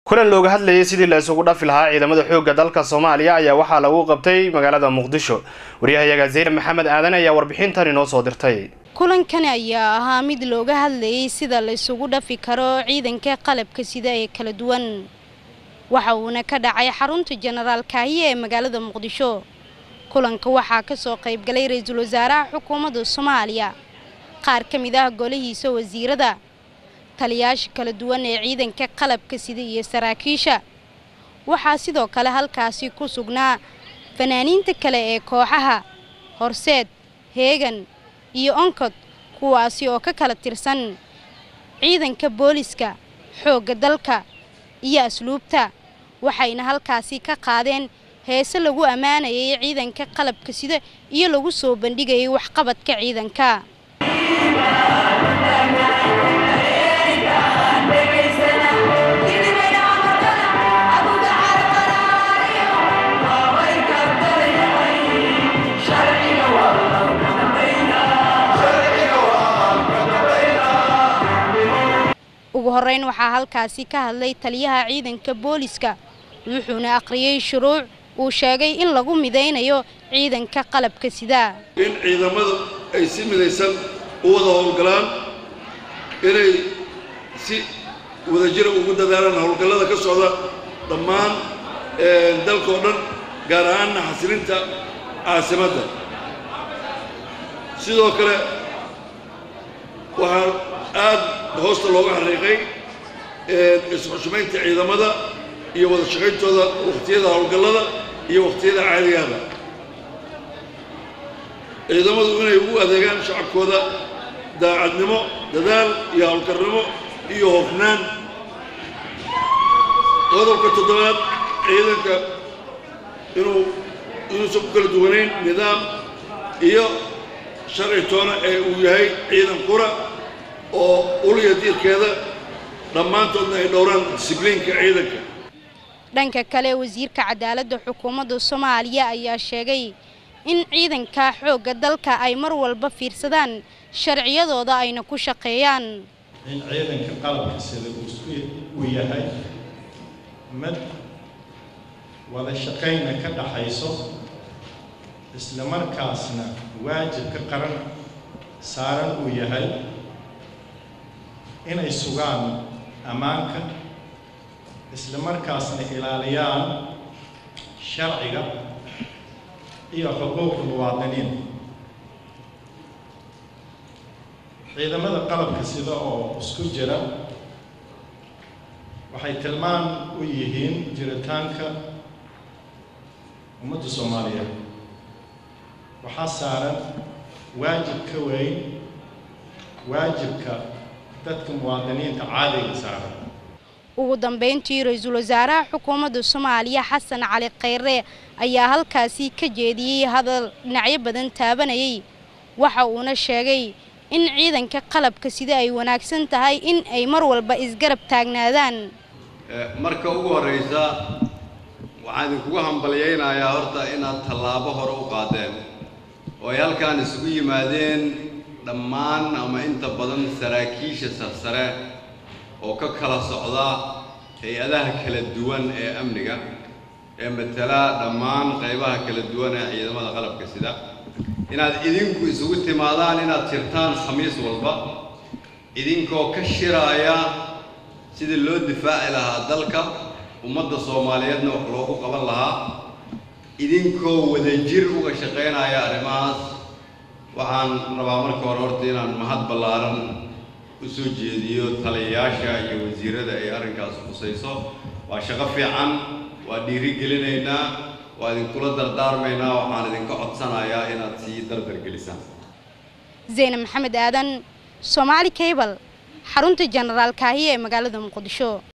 kulan looga hadlayay sidii la isugu dhafi lahaa ciidamada xoogga dalka soomaaliya ayaa waxaa lagu qabtay magaalada muqdisho waryahayaga zaynab maxamed aadan ayaa warbixintan inoo soo dirtay kulankani ayaa ahaa mid looga hadlayay sida la isugu dhafi karo ciidanka qalabka sida ee kala duwan waxa uuna ka dhacay xarunta jenaraal kaahiye ee magaalada muqdisho kulanka waxaa ka soo qaybgalay ra-iisul wasaaraha xukuumadda soomaaliya qaar ka mid ah golihiisa wasiirada taliyaasha kala duwan ee ciidanka qalabka sida iyo saraakiisha waxaa sidoo kale halkaasi ku sugnaa fanaaniinta kale ee kooxaha horseed heegan iyo onkod kuwaasi oo ka kala tirsan ciidanka booliska xoogga dalka iyo asluubta waxayna halkaasi ka qaadeen heese lagu ammaanayay ciidanka qalabka sida iyo lagu soo bandhigayay waxqabadka ciidanka ugu horeyn waxaa halkaasi ka hadlay taliyaha ciidanka booliska wuxuuna aqriyey shuruuc uu sheegay in lagu midaynayo ciidanka qalabka sida in ciidamadu ay si midaysan u wada howlgalaan inay si wadajira ugu dadaalaan howlgallada ka socda dhammaan dalka oo dhan gaar ahaanna xasilinta caasimadda sidoo kale waxaa aad hoosta looga xariiqay isxushmaynta ciidamada iyo wada shaqayntooda wakhtiyada howlgallada iyo wakhtiyada caadigaada ciidamadu inay ugu adeegaan shacabkooda daacadnimo dadaal iyo howlkarnimo iyo hofnaan qodobka toddobaad ciidanka inuu inuusan ku kala duwanayn nidaam iyo sharci toona ee uu yahay ciidan qura oo uliya diirkeeda dhammaantoodna ay dhowraan disibliinka ciidanka dhanka kale wasiirka cadaaladda xukuumadda soomaaliya ayaa sheegay in ciidanka xoogga dalka ay mar walba fiirsadaan sharciyadooda ayna ku shaqeeyaan in ciidanka qalabka sida uu yahay mid wada shaqayna ka dhaxayso isla markaasna waajibka qaran saaran uu yahay inay sugaan ammaanka isla markaasna ilaaliyaan sharciga iyo xuquuqda muwaadiniin ciidamada qalabka sida oo isku jira waxay tilmaan u yihiin jiritaanka ummadda soomaaliyeed waxaa saaran waajib ka weyn waajibka dadka muwaadiniinta caadiga saaran ugu dambeyntii ra-iisul wasaaraha xukuumadda soomaaliya xasan cali khayre ayaa halkaasi ka jeediyey hadal dhinacyo badan taabanayay waxa uuna sheegay in ciidanka qalabka sida ay wanaagsan tahay in ay mar walba isgarab taagnaadaan marka ugu horraysa waxaan idinkugu hambalyaynayaa horta inaad tallaabo hore u qaadeen oo ay halkaan isugu yimaadeen dhammaan ama inta badan saraakiisha sarsare oo ka kala socda hay-adaha kala duwan ee amniga ee matala dhammaan qaybaha kala duwan ee ciidamada qalabka sida inaad idinku isugu timaadaan inaad jirtaan khamiis walba idinkoo ka shiraaya sidii loo difaaci lahaa dalka ummadda soomaaliyeedna wax loogu qaban lahaa idinkoo wadajir uga shaqaynaya arrimahaas waxaan rabaa marka hore horta inaan mahad ballaaran u soo jeediyo taliyayaasha iyo wasiirada ay arrinkaas khusayso waa shaqo fiican waa dhiiri gelinaynaa waa idinkula dardaarmaynaa waxaan idinka codsanayaa inaad sii dardargelisaan zaynab maxamed aadan soomaali cable xarunta jenaraal kaahiye ee magaalada muqdisho